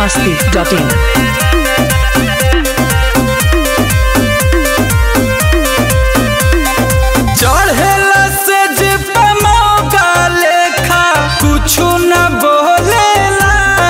masti.in. चढ़ेला से जे मौका लेखा कुछु न बोलेला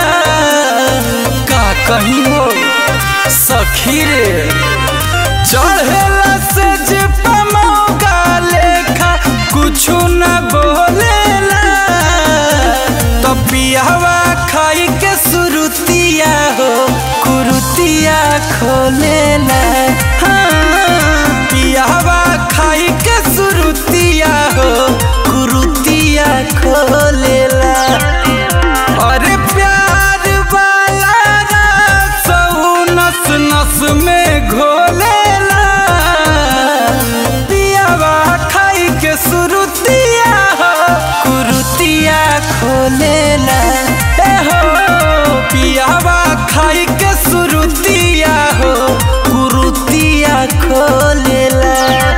का कहीं हो सखी रे चढ़ेला से जे मौका लेखा कुछु न बोलेला तो पियावा खाई के सुरुतिया हो कुरुतिया खोलेला हाँ पियावा खाई के सुरुतिया हो कुरुतिया खोलेला अरे प्यार वाला रस ऊ नस नस में घोलेला पियावा खाई के सुरुतिया हो कुरुतिया खोलेला ए हो पियावा खाई के सुरुतिया हो कुरुतिया खोलेला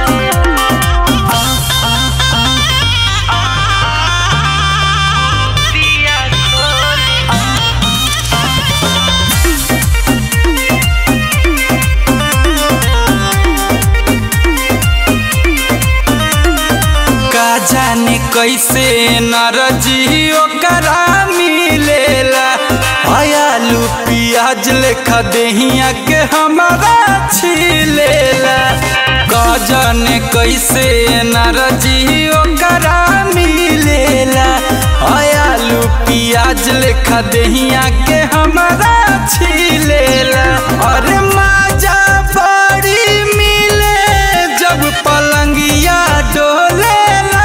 का जाने कैसे नरजी ओकरा मिलेला आलू पियाज लेखा देहिया के हमारा छिलेला का जाने कैसे नरजी ओकरा मिलेला आलू पियाज लेखा देहिया के हमारा छिलेला अरे माजा बड़ी मिले जब पलंगिया डोलेला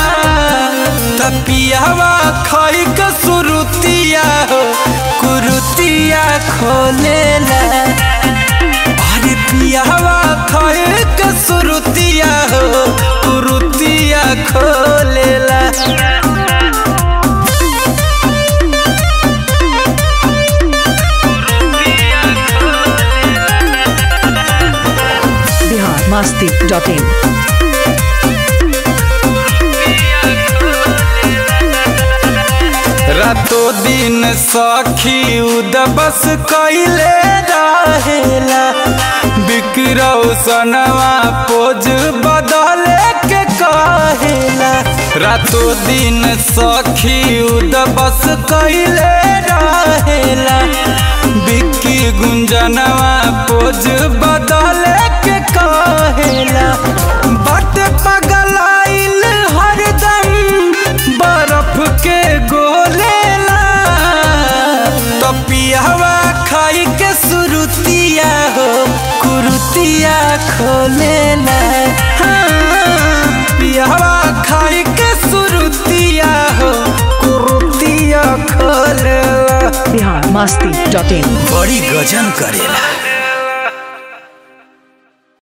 तपियावा खाई के सुरुतिया हो कुरुतिया खोलेला अरे पियावा खाई के सुरुतिया हो कुरुतिया खोलेला Bihar masti.in. रातो दिन सखी उदबस कैले रहेला बिकरौ सनवा पोज बदले के कहेला रातो दिन सखी उदबस कैले रहेला बिक्की गुंजनवा पोज बदले के कहेला बट पगलाइल हरदम बर्फ के गोलेला तो पियावा खाई के सुरुतिया हो कुरुतिया खोलेला हाँ, पियावा खाई के सुरुतिया हो कुरुतिया खोलेला Bihar masti.in. बड़ी गजन करेला